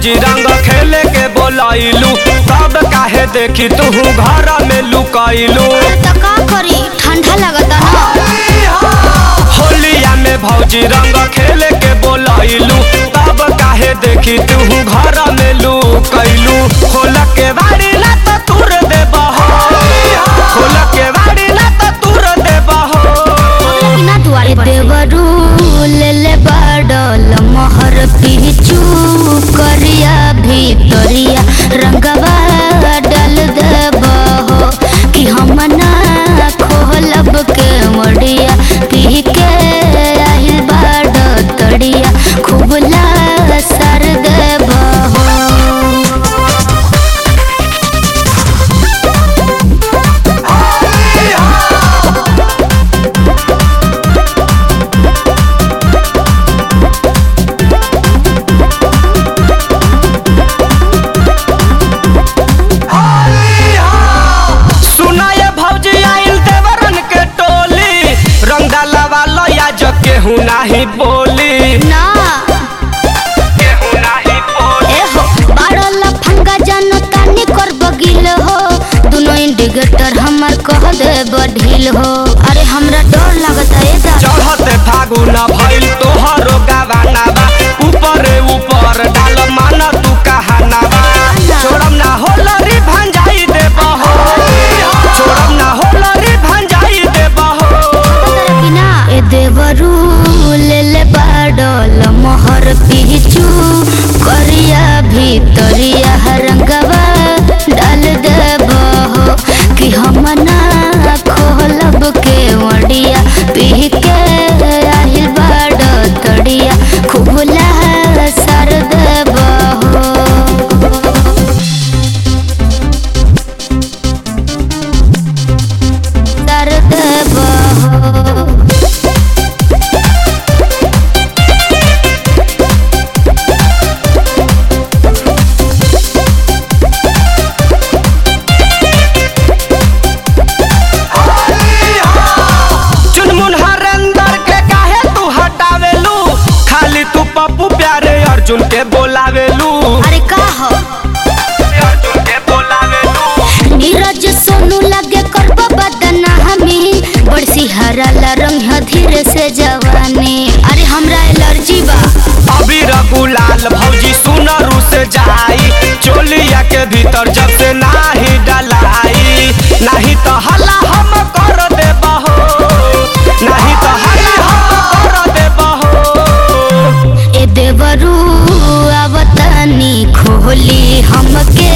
भौजी रंग खेले के बोलाइलू तब काहे देखी तू घर में लुकाइलू तो का करी ठंडा लगता ना होलिया में भौजी रंग खेले के बोलाइलू तब काहे देखी तू घर में लुकाइलू खोल के बाड़ी ला तो तुर दे बहो खोल के बाड़ी ला तो तुर दे बहो कि ना दुआरे पर देवरू ले ले बाडल मोहर पीछू करिया भीतरिया रंगवा डाल देबहो कि हम ना खोलब के मडिया पी के आहिल बाड तड़िया खूब ला सर देबहो सुना ये भौजी आइल देवरन के टोली रंग डालवा लया जग केहू नाही बोली ना केहू नाही बोली एहो बारल फंगा जानो तानी कर बगिल हो दोनों इंडिकेटर हमर कह दे बढ़िल हो अरे हमरा डर लगता है दा चढ़ते फागुन भइल तोहरो गावाना बा ऊपरे ऊपर डाल माना तू कहाना बा छोड़म ना होलरी भंजाई दे बहो छोड़म ना होलरी भंजाई दे बहो बिना ए देवरू ले ले बाडल मोहर पीछू करिया भीतरिया रंगवा डाल देबहो कि हम ना खोलब के वडिया पी के आहिल बाड तड़िया खूब ला सर देबहो सर देबहो चुनमुन हरेंदर के काहे तू हटावेलू खाली तू पप्पू प्यारे अर्जुन के बोलावेलू अरे का हो अर्जुन के बोलावेलू नीरज सोनू लगे करब बदना हमी बड़सी हरा रंग है धीरे से जवानी अरे हमरा एलर्जी बा अबीर गुलाल भौजी सुनरू से जाई चोलिया के भीतर जब से नाही डलाई नहीं तो हल्ला हम कर दे बहो नहीं तो हल्ला हम कर दे बहो ए देवरू आवतनी खोली हमके